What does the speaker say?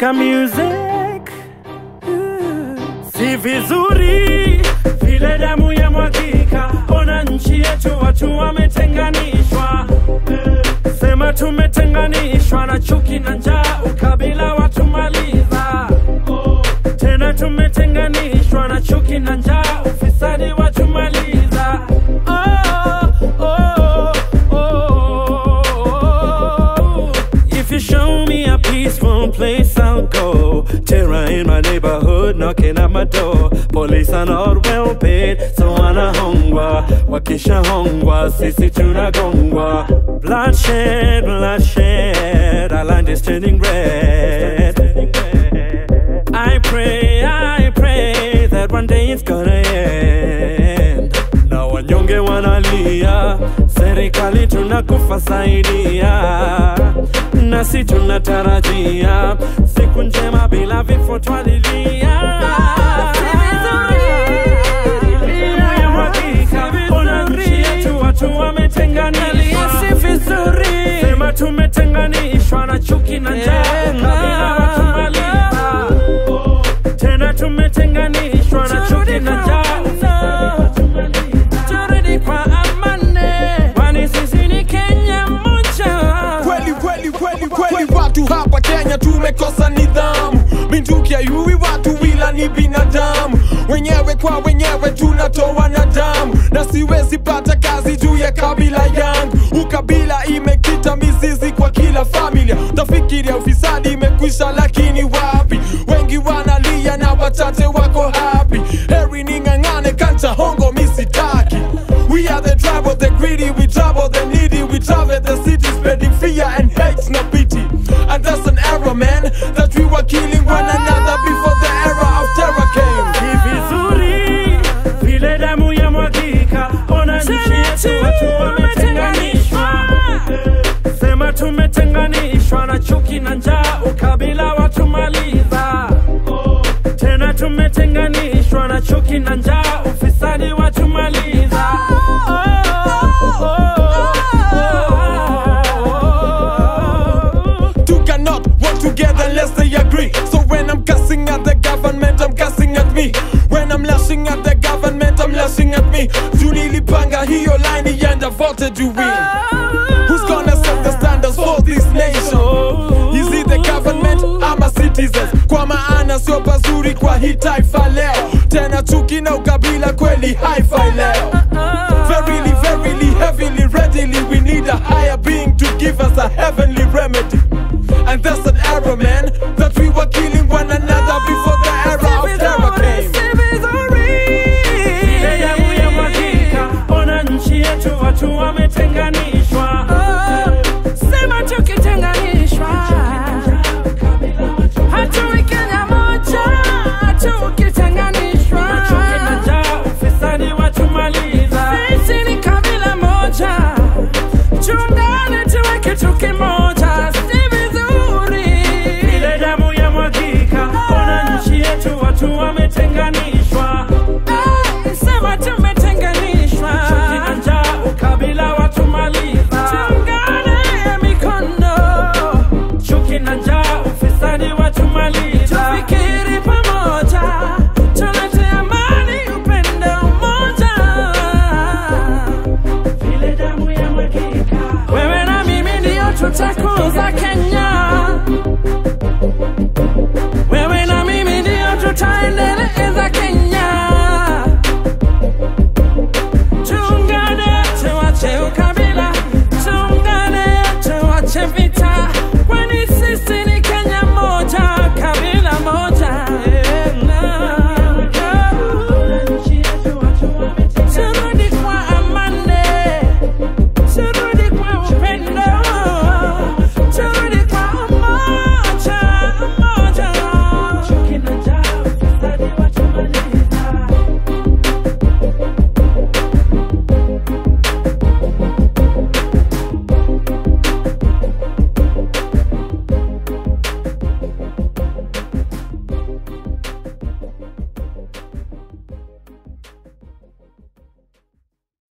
ya music si vizuri vile damu ya mwagika ona nchi yetu watu wametenganishwa sema tumetenganishwa na chuki na njaa ukabila watumaliza tena tumetenganishwa na chuki na njaa ufisadi watumaliza oh, oh, oh, oh. If you show me a peaceful place, I'll go. Terror in my neighborhood, knocking at my door. Police are not well paid, so wanahongwa. Wakisha hongwa, sisi tunagongwa. Bloodshed, bloodshed, our land is turning red. I pray, I pray that one day it's gonna end. Na wanyonge wanalia, serikali tunakufa saidia, nasi tunatarajia siku njema bila vifo twalilia. Ona nchi yetu watu wametenganishwa, si vizuri. Sema tumetenganishwa na chuki na njaa, kabila watumaliza tena tumetenganishwa na chuki na njaa turudi kwa amani kwani sisi ni kenya moja kweli kweli kweli kweli watu hapa kenya tumekosa nidhamu minduki ayui watu wila ni binadamu wenyewe kwa wenyewe tunatoa na damu na siwezi pata kazi juu ya kabila yangu ukabila imekita mizizi kwa kila familia tafikiria ufisadi imekwisha lakini wapi wengi wanalia na wachache wako hapi heri ning'ang'ane kancha hongo misitaki We are the tribe of the greedy, we trouble the needy, we travel the city spreading fear and hate, no pity. And that's an error, man, that we were killing one another before the era of terror came. ni vizuri vile damu ya mwagika ona nchi yetu watu wametenganishwa sema tumetenganishwa na chuki na njaa ukabila watumaliza tena tumetenganishwa na chuki na njaa ufisadi watumaliza Two cannot work together unless they agree. So when I'm cussing at the government, I'm cussing at me. When I'm lashing at the government, I'm lashing at me. Tulilipanga hiyo line ienda vote to win. Who's gonna set the standards for this nation? Is it the government ama citizens? Kwa maana sio pazuri kwa hii taifa leo, tena chuki na ukabila kweli hi-fi leo.